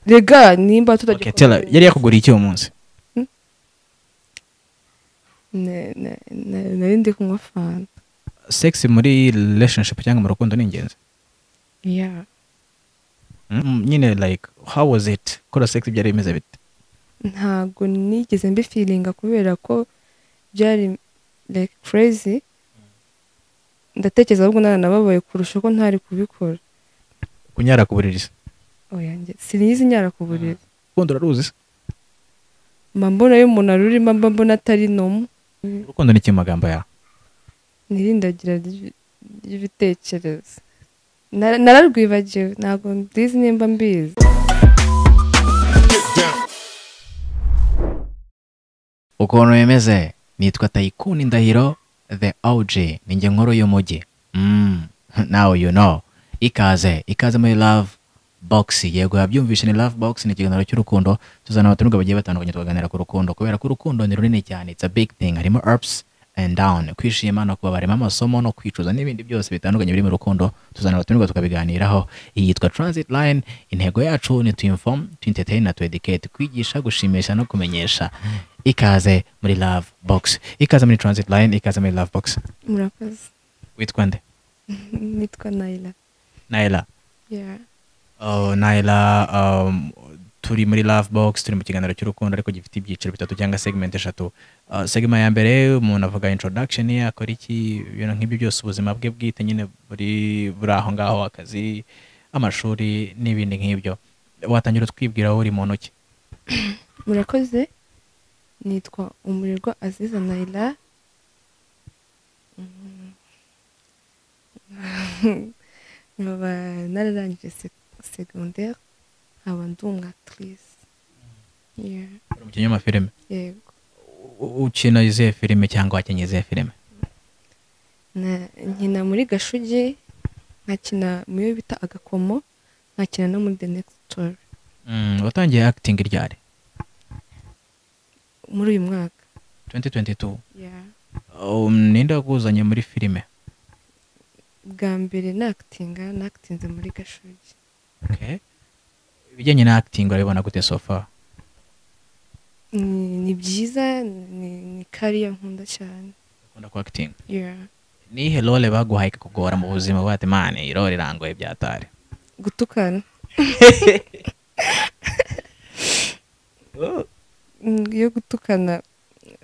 rega nimba Okay, tell her. tutagikora Yari yakuguriye iki uwo munsi? Ne- ne- ne- nari ndi kunywa fanta Sex muri relationship cyangwa mu rukundo ni ingenzi. Yeah. Mm, Nyine like how was it? Kora sex byari bimeze bite? ntabwo nigeze mbifiringa kubera ko byari like crazy ndatekereza ahubwo naranababaye kurusha ko ntari kubikora Kunyara ku buriri. se. oya njye sinizi nyara ku buriri Urukundo uraruzi? se? mba mbona iyo umuntu arurimo mba mbona atari nomu Urukundo ni iki mu magambo yawe? ntirindagira ry'i- ry'ibitekerezo Nara- nararwibagiwe ntabwo ndizi nimba mbizi ukuntu bimeze nitwa tayikuni ndahiro the og ninjye nkuru y'umujyi Mm, now you know ikaze ikaze muri love box yego yabyumvishe ni love box ni ikiganiro cy'urukundo tuzana abatumirwa bagiye batandukanye tukaganira ku rukundo kubera ko urukundo ni runini cyane it's a big thing harimo ups and down kwishima no kubabara harimo amasomo no kwicuza n'ibindi byose bitandukanye biri mu rukundo tuzana abatumirwa tukabiganiraho iyi yitwa transit line intego yacu ni to inform to entertain na to educate kwigisha gushimisha no kumenyesha ikaze muri love box ikaze muri transit line ikaze muri love box murakoze witwa nde nitwa nayila Naila. Yeah. Oh, Naila um, turi muri love box turi mu kiganiro cy'urukundo ariko gifite ibyiciro bitatu cyangwa segment eshatu uh, segment ya mbere umuntu avuga introduction ye akora iki ibintu nk'ibyo byose ubuzima bwe bwite nyine buri buri aho ngaho akazi amashuri n'ibindi nk'ibyo watangira utwibwira aho uri mu ntoki murakoze nitwa umurirwa aziza nayila Mm. nkaba nararangije sec- segondere nkaba ndi umwatrice Yeah. uri umukinnyi w'amafilime yego U- ukina izihe filime cyangwa wakinnye izihe filime Na- nkina muri gashugi nkakina mu yo bita agakomo nkakina no muri the next story Mm, watangiye acting ryari muri uyu mwaka 2022 Yeah. um, ninde wakuzanye muri filime bwa mbere nakitinga nakitinze muri gashugi Okay. ibijyanye na acting urabibona gute so far ni ni byiza ni ni kariya nkunda cyane ukunda ku acting Yeah. nihe role baguhaye ikakugora mu buzima bwate mane iyi role irangoye byatari gutukana Mm, iyo gutukana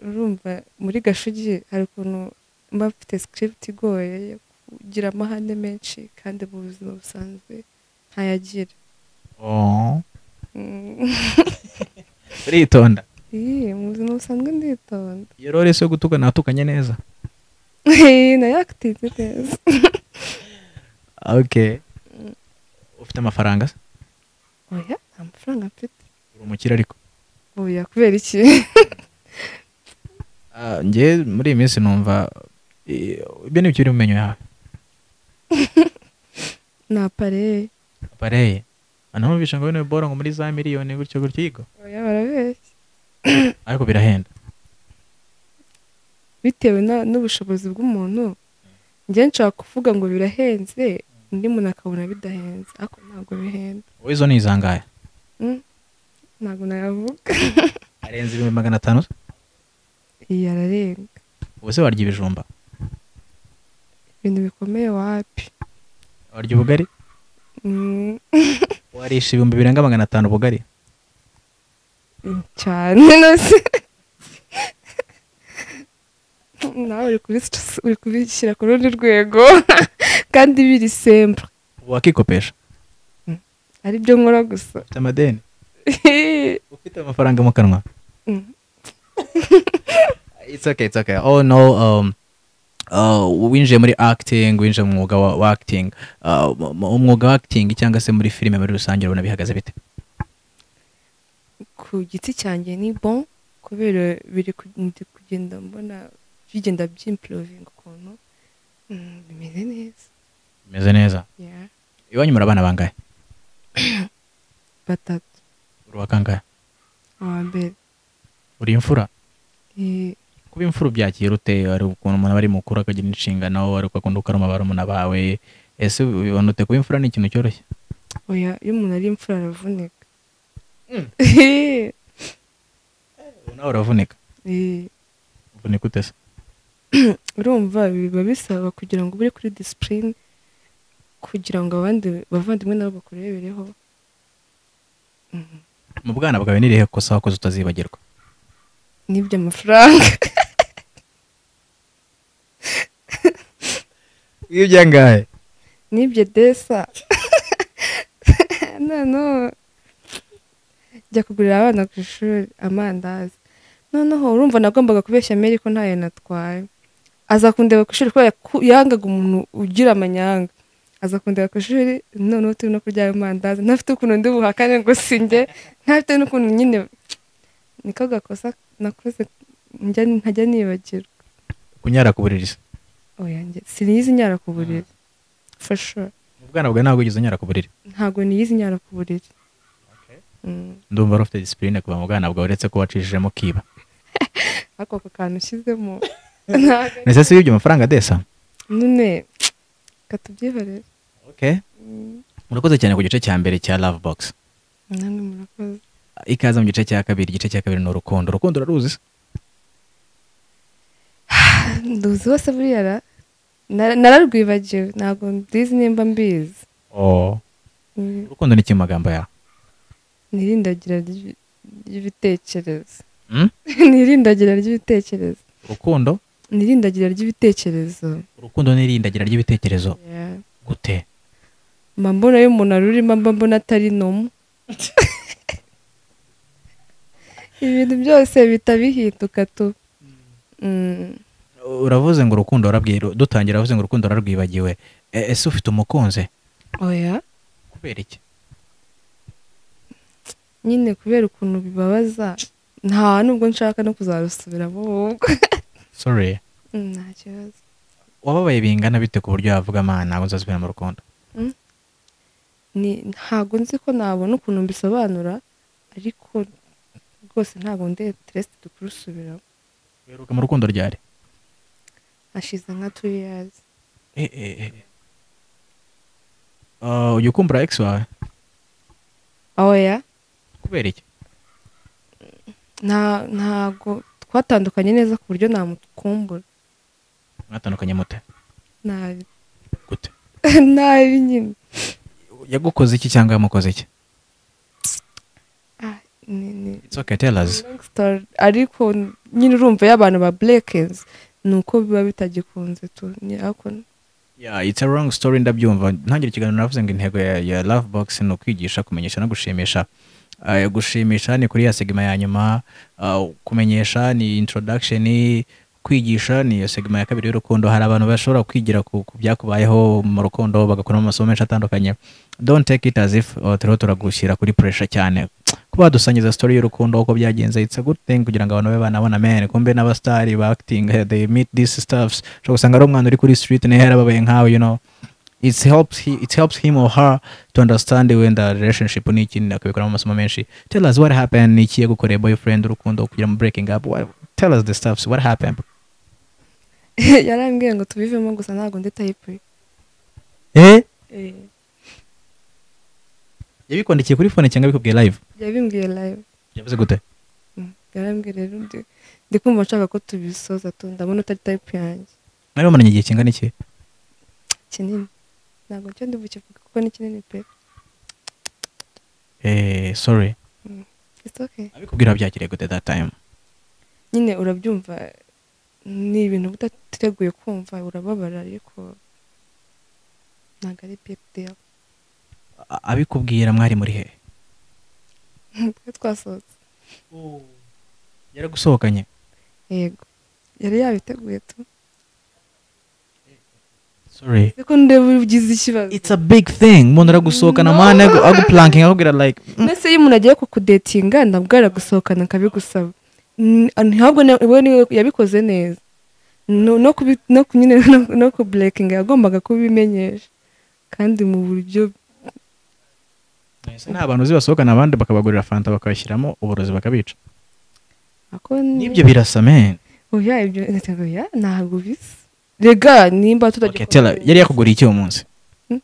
urumva muri gashugi hari ukuntu mba mfite script igoye yo kugira amahane menshi kandi mu buzima busanzwe ntayagira Oh. Mm. uritonda Ih, mu buzima busanzwe nditonda iyo role se yo gutukana watukanye neza nayo akitinze neza okay ufite amafaranga se oya nta mafaranga mfite uri umukire ariko oya kubera iki Ah, njye muri iyi minsi numva eh, ibyo ni byo uri mu menyo yawe ni apareye apareye anamubisha ngo bino bibora ngo muri za miliyoni gutyo gutyo yigo oya barabeshya ariko birahenda bitewe na- n'ubushobozi bw'umuntu njye nshaka kuvuga ngo birahenze undi muntu akabona bidahenze ariko ntabwo bihenda wowe izo ni izangahe Mm. ntabwo nayavuga arenze ibihumbi magana atanu iyi ararenga ubu se warya ibijumba ibintu bikomeye wapi warya ubugari Mm, warisha ibihumbi birenga magana atanu ubugari cyane nose nawe uri kubis- uri kubishyira ku rundi rwego kandi biri sempure ubu wakikopesha ari byo nkora gusa ufite amadeni ufite amafaranga mu kanwa Mm. it's okay it's okay oh no um uh, winjiye muri acting winjiye mu mwuga wa, wa acting uh, mu- mu- umwuga wa acting cyangwa se muri filime muri rusange urabona bihagaze bite ku giti cyanjye ni bon kubera biri ku- ndi kugenda mbona bigenda by'improvinga ukuntu Mm, bimeze neza bimeze neza Yeah. iwanyu muri abana bangahe batatu uri uwa kangahe uwa mbere uri imfura Eh, kuba imfura ubyakira ute ari ukuntu umuntu aba ari mukuru akagira inshingano ari uko akunda ukaruma barumuna bawe ese ubibona ute kuba imfura ni ikintu cyoroshye oya iyo umuntu ari imfura aravunika nawe uravunika Eh, uvunika ute se urumva biba bisaba kugira ngo ube kuri disipurine kugira ngo abandi bavandimwe nabo bakurebereho Mhm. mu bwana bwawe ni irihe kosa wakoze utazibagirwa n'iby'amafaranga iyo byangaye n'ibyo desa noneho jya kugurira abana ku ishuri amandazi noneho urumva nagombaga kubeshya meri ko ntayo natwaye aza kundeba ku ishuri kubera ko yangaga umuntu ugira amanyanga aza kundeba ku ishuri noneho turi no kurya ayo mandazi ntafite ukuntu ndi buhakane ngo singe ntafite n'ukuntu nyine niko gakosa nakoze njya ntajya nibagirwa kunyara ku buriri se oya njye siniyizi nyara ku buriri for sure mu bwana bwawe ntabwo wigeze unyara ku buriri ntabwo niyizi nyara ku buriri Mm. ndumva wari ufite disipurine kuva mu bwana bwawe uretse ko wacishijemo ukiba ariko ako kantu ushyizemo ntabwo ari- ndetse se wibye amafaranga adesa none katubyihorere murakoze cyane ku gice cya mbere cya love box namwe murakoze ikaze mu gice cya kabiri igice cya kabiri ni urukundo urukundo uraruzi se nduzi wose buriya ra- nara- nararwibagiwe ntabwo ndizi nimba mbizi Mm. urukundo ni iki mu magambo yawe ni irindagira ry'i- ry'ibitekerezo Mm? ni irindagira ry'ibitekerezo urukundo ni irindagira ry'ibitekerezo urukundo ni irindagira ry'ibitekerezo Yeah. gute mba mbona iyo umuntu arurimo mba mbona atari numwe ibintu byose bihita bihinduka tu Mm, uravuze ngo urukundo warabwira dutangira uravuze ngo urukundo wararwibagiwe E- ese ufite umukunzi oya kubera iki nyine kubera ukuntu bibabaza nta nubwo nshaka no kuzarusubiramo ubwo sorry Mm, nta kibazo wababaye bingana bite ku buryo wavuga amana ntabwo nzasubira mu rukundo Ni- ntabwo nzi ko nabona ukuntu mbisobanura ariko rwose ntabwo ndi interested kurusubiramo uheruka mu rukundo ryari hashize nka two years Eh, eh, eh. Ah, ujya ukumbura ex wawe oya kubera iki nta ntabwo twatandukanye neza ku buryo namukumbura mwatandukanye mute nabi gute nabi nyine yagukoze iki cyangwa yamukoze iki Ah, ni- ni- it's okay tell us long story. ariko nyine urumva iyo abantu ba burekezi ni uko biba bitagikunze tu ni ako yeah it's a wrong story ndabyumva ntangira ikiganiro navuze ngo intego ya, ya love box ni ukwigisha kumenyesha no gushimisha Uh, gushimisha ni kuri ya segima ya nyuma uh, kumenyesha ni introduction kwigisha ni iyo segima ya kabiri y'urukundo hari abantu bashobora kwigira ku ku byakubayeho mu rukundo bagakuramo amasomo menshi atandukanye don't take it as if uh, turiho turagushyira kuri pressure cyane kuba wadusangiza story y'urukundo uko byagenze it's a good thing kugira ngo abantu babe banabona men kumbe n'abasitari ba acting eh, they meet these stuffs ushobora gusanga ari umwana uri kuri street nawe yarababaye nkawe you know it helps, he, it helps him or her to understand when the relationship ni ikindi akabikoramo amasomo menshi tell us what happened ni iki yagukoreye boyfriend urukundo kugira mu breaking up Wha- tell us the stuffs what happened yarambwiye ngo tubivemo gusa ntabwo ndi tayipe eh yabikwandikiye kuri phone cyangwa bikubwiye live yabimbwiye live yavuze gute Mm, yarambwiye rero ndi- ndi kumva nshaka ko tubisoza tu ndabona utari tayipe yanjye mwari bamaranye igihe kingana iki kinini ntabwo cyo ndi bukivuga kuko ni kinini pe eh sorry it's okay abikubwira byakiriye gute that time nyine urabyumva ni ibintu uba udateguye kumva urababara ariko ntabwo ari big deal A- abikubwira mwari muri he twe twasohotse yaragusohokanye yego yari yabiteguye tu sorry ariko ndeba ugize ikibazo it's a big thing umuntu aragusohokana No. amahane aguplanking akubwira like mm, mbese iyo umuntu agiye kukudetinga nabwo yaragusohokana akabigusaba Mm, ntabwo na- we niwe yabikoze neza no no kubi- no ku- nyine no- no kuburekinga yagombaga kubimenyesha kandi mu buryo nta bantu uzi basohokana abandi bakabagurira fanta bakabashyiramo uburozi bakabica ako ni- n'ibyo birasa men oya ibyo ntabwo oya ntabwo bisa rega nimba tutajya Okay, Tella, yari yakuguriye iki uwo munsi Ne-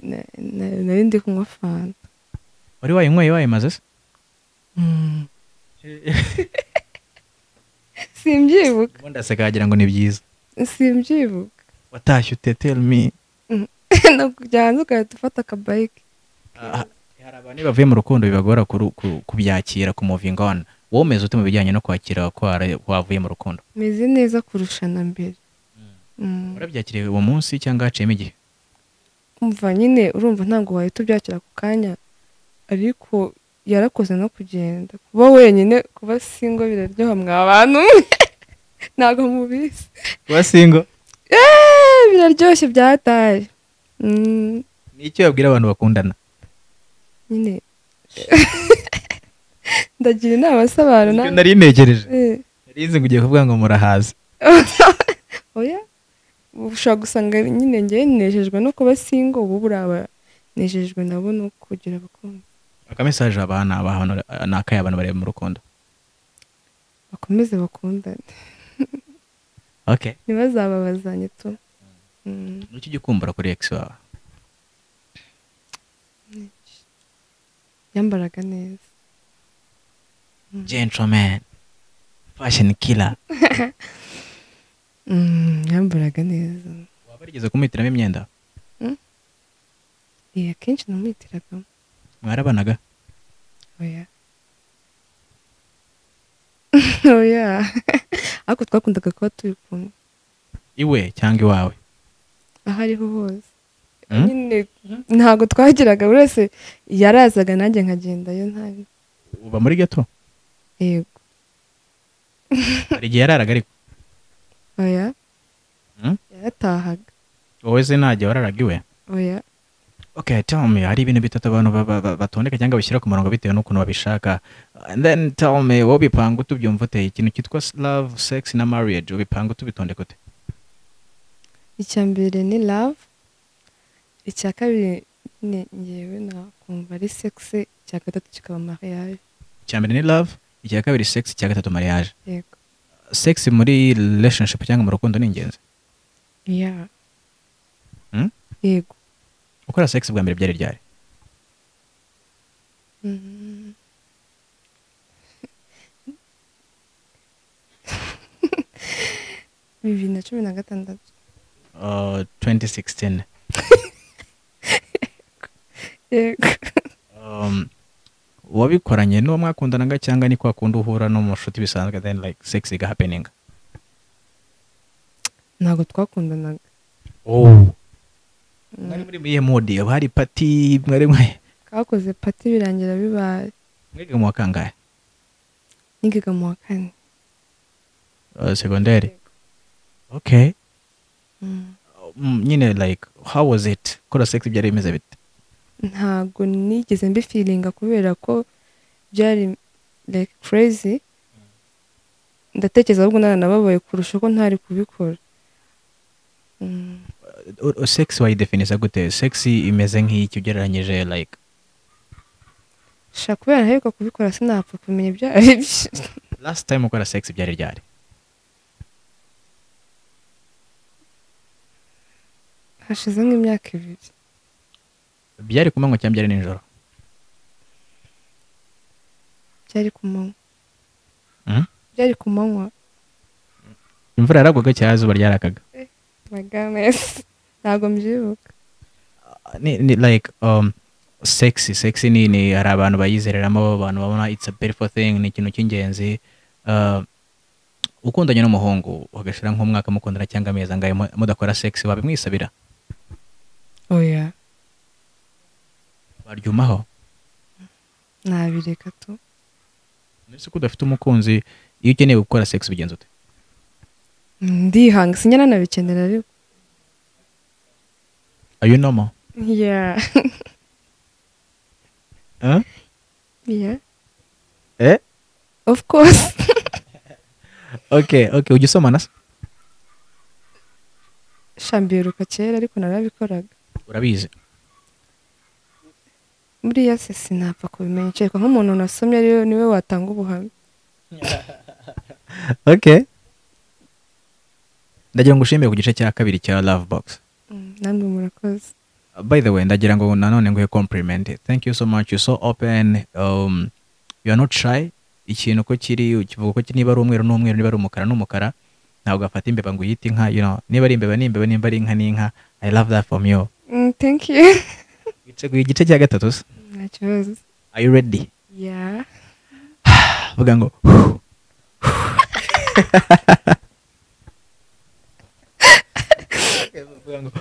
ne- ne- nari ndi kunywa fanta wari wayinyweye wayimaze se simbyibuka ubundi aseka wagira ngo ni byiza simbyibuka watashye ute tell me ntabwo byanze ugahita ufata akabayike Ah, hari abantu iyo bavuye mu rukundo bibagora kuru- ku- kubyakira ku moving on wowe umeze ute mu bijyanye no kwakira ko wara- wavuye mu rukundo meze neza kurusha na mbere Mm. warabyakiriye uwo munsi cyangwa haciyemo igihe umva nyine urumva ntabwo wahita ubyakira ako kanya ariko yarakoze no kugenda kuba wenyine kuba singo biraryoha mwa bantu mwe ntabwo mubizi wasingo Eee, biraryoshye byataye Mm, ni icyo wabwira abantu bakundana nyine ndagira inama se abantu Nibyo nawe- nari negereje Eh, nari nzi ngo ugiye kuvuga ngo murahaze oya ushobora gusanga nyine ngewe nejejwe no kuba singo ubu buraba nejejwe nabo no kugira abakunzi aka mesaje aba ni abahanura- ni akahe abantu bareba mu rukundo bakomeze bakundane okay ntibazababazanye tu Mm. niki ujya ukumbura kuri ex wawe yambaraga neza gentleman fashion killer yambaraga neza waba warigeze kumuhitiramo imyenda iyi akenshi namuhitiragamo mwarabanaga oya oya ariko twakundaga kuba turi kumwe iwe cyangwa iwawe aho ariho hose Mm? nyine ntabwo twagiraga buri wese yarazaga nanjye nkagendayo ntabi uba muri gato yego hari igihe yararaga ariko oya Mm? yaratahaga wowe se ntajya wararaga iwe oya okay tell me hari ibintu bitatu abantu ba- ba- ba- batondeka cyangwa bashyira ku murongo bitewe n'ukuntu babishaka and then tell me wowe ubipanga ute ubyumva ute ikintu cyitwa s- love sex na marriage ubipanga ute ubitondeka ute icya mbere ni love icya kabiri ni ngewe nakumva ari sexe icya gatatu kikaba mariage icya mbere ni love icya kabiri sex icya gatatu mariage yego sex muri relationship cyangwa mu rukundo ni ingenzi ya Hmm? yego gukora sex bwa mbere byari ryari Mm. bibiri na cumi na gatandatu Uh, 2016 yego um, wabikoranye n'uwo mwakundanaga cyangwa ni kwa kundi uhura no mu nshuti bisanzwe then like sex iga happening ntabwo twakundanaga oh. mwari muri muri mode hari pati mwari mwe kakoze pati birangira bibaye mwiga mu wa kangahe nigiga mu wa kane Uh, segonderi okay Mm. Mm, nyine like how was it kora sex byari bimeze bite ntabwo nigeze mbifiringa kubera ko byari like crazy ndatekereza ahubwo naranababaye kurusha ko ntari kubikora Mm. O- o- sex wayidefinisa gute sex imeze nk'iki ugereranyije like sha kubera aheruka kubikora sinapfa kumenya ibyo ari byo last time ukora sex byari ryari hashize nk'imyaka ibiri byari ku manywa cyangwa byari nijoro byari ku manywa Mhm. byari ku manywa imvura yaragwaga cyangwa izuba ryarakaga magamesi ntabwo mbyibuka ni, ni like um, sexy sexy ni, ni hari abantu bayizereramo abantu babona it's a beautiful thing ni ikintu cy'ingenzi uh, ukundanye n'umuhungu ugashira nk'umwaka mukundana cyangwa amezi angahe mu- mudakora sex wabimwisabira oya baryumaho nabireka tu ese ko udafite umukunzi iyo ukeneye gukora sex ubigenza ute ndihanga sinyana nabikenera ariko are you normal ya huh? ya eh of course okay okay ujya usomana se sha mbiruka kera ariko narabikoraga urabizi buriya se sinapfa kubimenya kereka nk'umuntu nasomye ariwe niwe watanga ubuhamya okay ndagira ngo ushimire ku gice cya kabiri cya love box Mm, namwe murakoze by the way ndagira ngo nanone nguhe compliment thank you so much you so open um, you are not shy ikintu uko kiri ukivuga uko kiri niba ari umweru n'umweru niba ari umukara n'umukara ntabwo gafata imbeba ngo uyite inka you know niba ari imbeba ni imbeba niba ari inka ni inka i love that from you Mm, thank you witeguye igice cya gatatu se nta kibazo are you ready yeah vuga ngo Vuga ngo,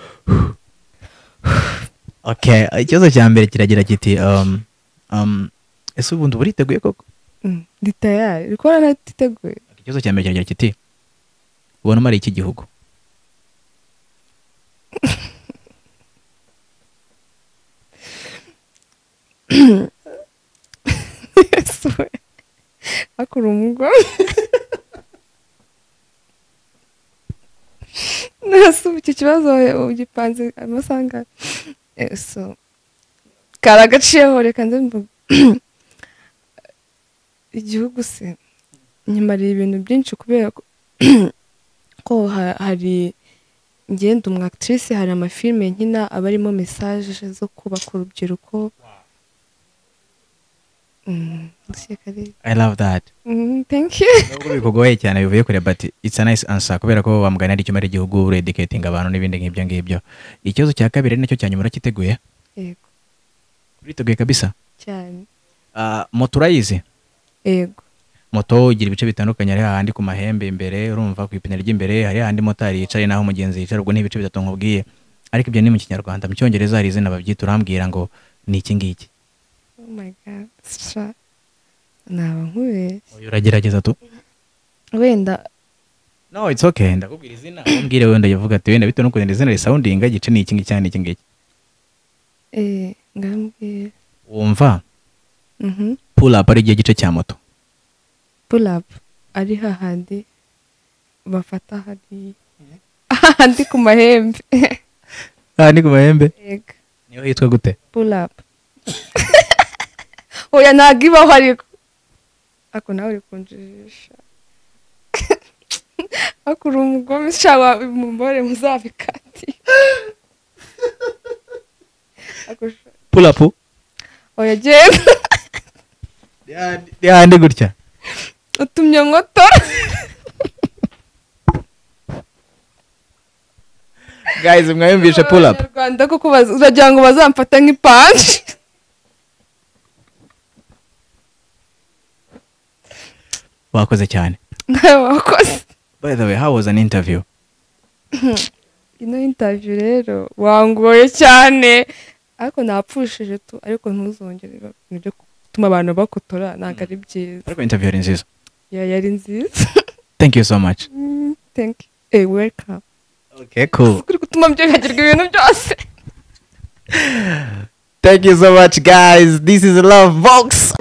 okay ikibazo cya mbere kiragira kiti um, um, ese ubundi uba uriteguye koko Mm, ndi tayari rikora natiteguye ikibazo cya mbere kiragira kiti ubona umara iki gihugu akora umugo nase ubu icyo kibazo ugipanze amasaha angahe Eh, so kari agaciyeho reka nze mvuge igihugu se nyamara ibintu byinshi kubera ko ko ha- hari ngenda umu actrice hari amafilime nkina aba arimo mesaje zo kubaka urubyiruko Mm, ndashaka ari- i love that Mm, thank you nubwo bikugoye cyane bivuye kure but it's a nice answer kubera ko wamugana ari icyuma ari igihugu uri educating abantu n'ibindi nk'ibyo ngibyo ikibazo cya kabiri ari nacyo cya nyuma uracyiteguye yego uriteguye kabisa cyane Ah, moto urayizi yego moto igira ibice bitandukanye hari hahandi ku mahembe imbere urumva ku ipine ry'imbere hari hahandi motari yicaye naho umugenzi yicara ubwo ni ibice bitatu nkubwiye ariko ibyo ni mu kinyarwanda mu cyongereza hari izina babyita urambwira ngo ni iki ngiki oh my god sha naba nkubeshye Oya, uragerageza tu wenda no it's okay ndakubwira izina umbwire wenda yavuga ati wenda bitewe n'ukuntu iri zina risoundinga igice ni iki ngiki cyane iki ngiki eh ngambwira wumva mhm pull up ari igihe gice cya moto pull up ari hahandi bafata hari ahandi ku mahembe aha ni ku mahembe yego niyo yitwa gute pull up oya ntabwo ibaho ariko ako nawe uri kunjijisha akura umugome shawa mumubore muzabikati ako sha- pull up oya genda ni hahandi gutya utumye nkotora guys mwayumvishe pull up abanyarwanda kuko baz- uragira ngo bazamfata nk'ipanji wakoze cyane nawe wakoze by the way how was an interview ino intaviyu rero wangoye cyane ariko napfushije tu ariko ntuzongere ba- nibyo gutuma abantu bakotora ntabwo ari byiza ariko interview yari nziza ya yari nziza thank you so much Mm, thank you eh welcome okay cool uri gutuma byibagirwa ibintu byose thank you so much guys this is love box